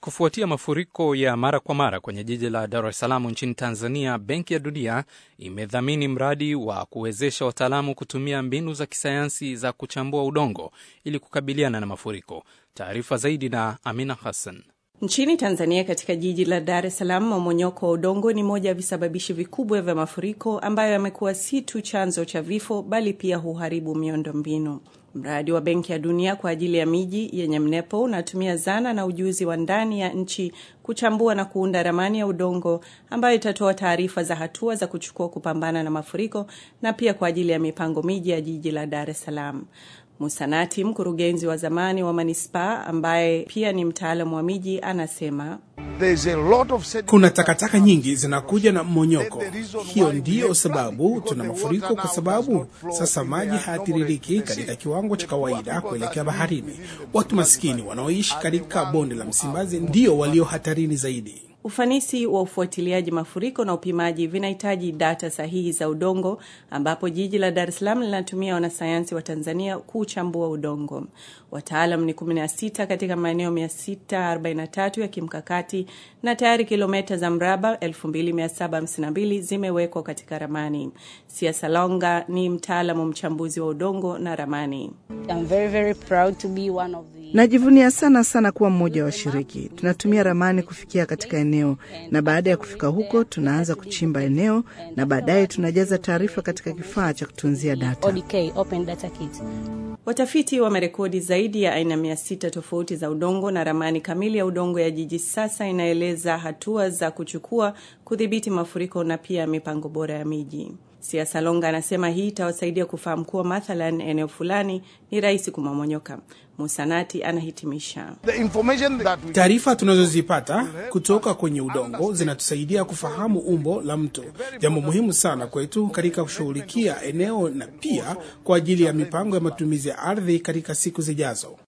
Kufuatia mafuriko ya mara kwa mara kwenye jiji la Dar es Salaam nchini Tanzania, Benki ya Dunia imedhamini mradi wa kuwezesha wataalamu kutumia mbinu za kisayansi za kuchambua udongo ili kukabiliana na mafuriko. Taarifa zaidi na Amina Hassan. Nchini Tanzania, katika jiji la Dar es Salaam, mmomonyoko wa udongo ni moja ya visababishi vikubwa vya mafuriko ambayo yamekuwa si tu chanzo cha vifo bali pia huharibu miundo mbinu. Mradi wa Benki ya Dunia kwa ajili ya miji yenye mnepo unatumia zana na ujuzi wa ndani ya nchi kuchambua na kuunda ramani ya udongo ambayo itatoa taarifa za hatua za kuchukua kupambana na mafuriko na pia kwa ajili ya mipango miji ya jiji la Dar es Salaam. Musanati, mkurugenzi wa zamani wa manispaa ambaye pia ni mtaalamu wa miji, anasema kuna takataka nyingi zinakuja na mmonyoko. Hiyo ndiyo sababu tuna mafuriko, kwa sababu sasa maji hayatiririki katika kiwango cha kawaida kuelekea baharini. Watu maskini wanaoishi katika bonde la Msimbazi ndio walio hatarini zaidi. Ufanisi wa ufuatiliaji mafuriko na upimaji vinahitaji data sahihi za udongo, ambapo jiji la Dar es Salaam linatumia wanasayansi wa Tanzania kuchambua udongo. Wataalam ni 16 katika maeneo 643 ya kimkakati na tayari kilomita za mraba 2752 zimewekwa katika ramani. Sia Salonga ni mtaalamu mchambuzi wa udongo na ramani. I'm very, very proud to be one of the... Najivunia sana sana kuwa mmoja wa washiriki. Tunatumia ramani kufikia katika eneo, na baada ya kufika huko tunaanza kuchimba eneo, na baadaye tunajaza taarifa katika kifaa cha kutunzia data. ODK, Open Data Kit. Watafiti wamerekodi zaidi ya aina mia sita tofauti za udongo na ramani kamili ya udongo ya jiji sasa inaeleza hatua za kuchukua kudhibiti mafuriko na pia mipango bora ya miji. Sia Salonga anasema hii itawasaidia kufahamu kuwa mathalan eneo fulani ni rahisi kumomonyoka. Musanati anahitimisha, taarifa tunazozipata kutoka kwenye udongo zinatusaidia kufahamu umbo la mto, jambo muhimu sana kwetu katika kushughulikia eneo na pia kwa ajili ya mipango ya matumizi ya ardhi katika siku zijazo.